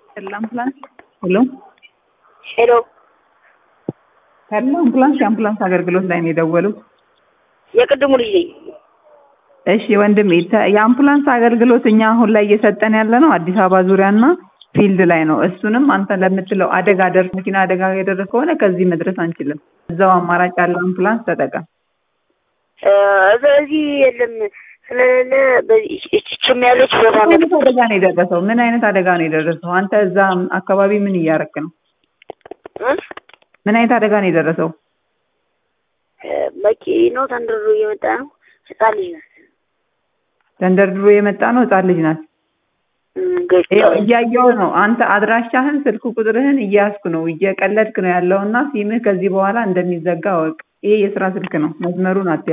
ሄሎ አምቡላንስ ሄሎ ሄሎ ሄሎ አምቡላንስ የአምቡላንስ አገልግሎት ላይ ነው የደወሉት። የቅድሙ ልጅ ነኝ። እሺ ወንድሜ ተ- የአምቡላንስ አገልግሎት እኛ አሁን ላይ እየሰጠን ያለ ነው አዲስ አበባ ዙሪያና ፊልድ ላይ ነው። እሱንም አንተ ለምትለው አደጋ ደርስ መኪና አደጋ የደረሰ ከሆነ ከዚህ መድረስ አንችልም። እዛው አማራጭ ያለው አምቡላንስ ተጠቀም። እ፣ በዚህ የለም ስለሌለ በዚህ እችም ያለች ቦታ ምን ነው። አይነት አደጋ ነው የደረሰው? ምን አይነት አደጋ ነው የደረሰው? አንተ እዛ አካባቢ ምን እያረክ ነው? እ? ምን አይነት አደጋ ነው የደረሰው? እ፣ መኪናው ተንደርድሮ እየመጣ ነው። ህፃን ልጅ ናት። ተንደርድሮ የመጣ ነው። ህጻን ልጅ ናት። እ፣ ገጭታ ይኸው እያየው ነው። አንተ አድራሻህን፣ ስልክ ቁጥርህን እያያዝኩ ነው። እየቀለድክ ነው ያለውና ሲምህ ከዚህ በኋላ እንደሚዘጋ ወቅ። ይሄ የስራ ስልክ ነው። መስመሩን አት